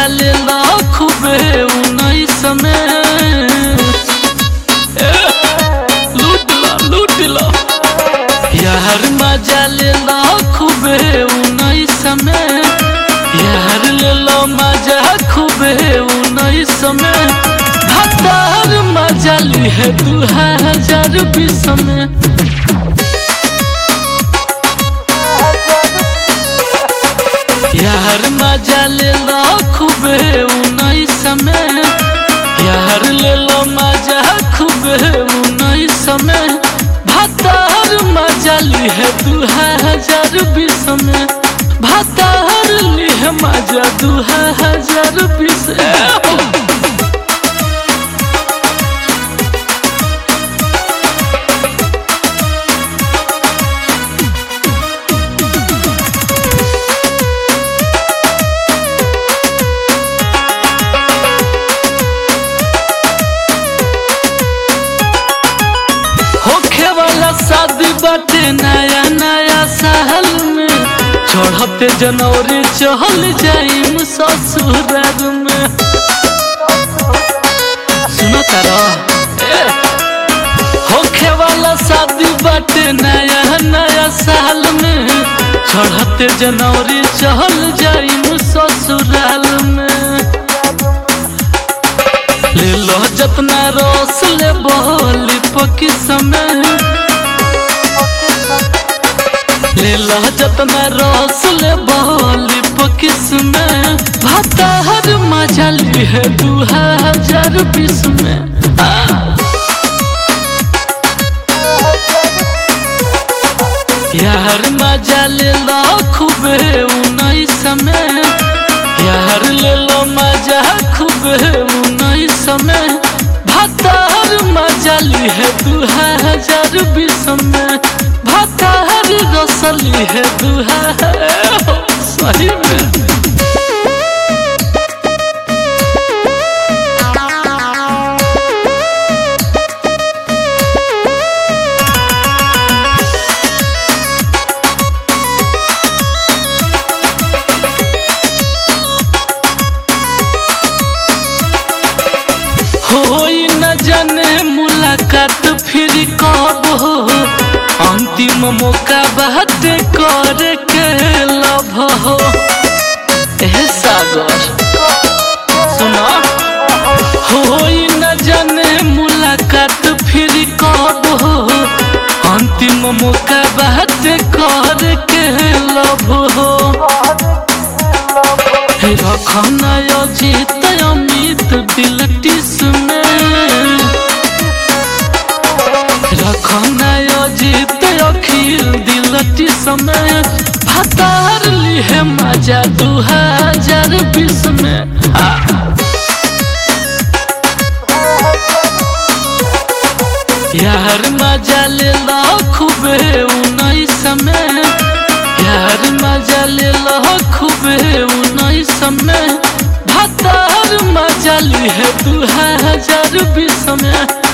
ले ला खूबे उन्नीस में ए, लूट ला लूट ला यार मजा ले ला खूबे उन्नीस में यार ले लो मजा खूबे उन्नीस में हतार मजा ली है दू हजार बीस में यार मजा ले लो खूबे उन्नीस में यार ले लो मजा खूबे उन्नीस में भतार मजा ली है दू हजार बीस में भतार ली है मजा दू हजार बीस होखे वाला शादी बाटे नया नया साल में चढ़ते जनवरी चहल जाइम ससुराल में सुनो तारा ए, होखे वाला शादी बाटे नया नया साल में चढ़ते जनवरी चहल जाइम ससुराल में ले लो जतना रस ले बहली पकी समय ले लो जतना रस ले बहली पकी समय भताहर मजा ली है दू हजार बीस में आ। यार मजा ले लो खूबे उन्नीस में यार ले लो मजा खूबे उन्नीस में भतार मजा ली है दू हजार बीस में भतार रसली है दू हजार सही में होई न जाने मुलाकात फिर कब हो अंतिम मौका बात कर के लभ हो ए सागर सुनो होई न जाने मुलाकात फिर कब हो अंतिम मौका बात कर के लभ हो रखना अजित अमित दिलटिस में रखना अजित अखिल दिलटिस में भतार ली है मजा दू हजार बीस में आ। यार मजा ले लो खूबे उन्नीस में यार मजा ले लो खूबे उन्नीस में भतार मजा ली है दू हजार बीस में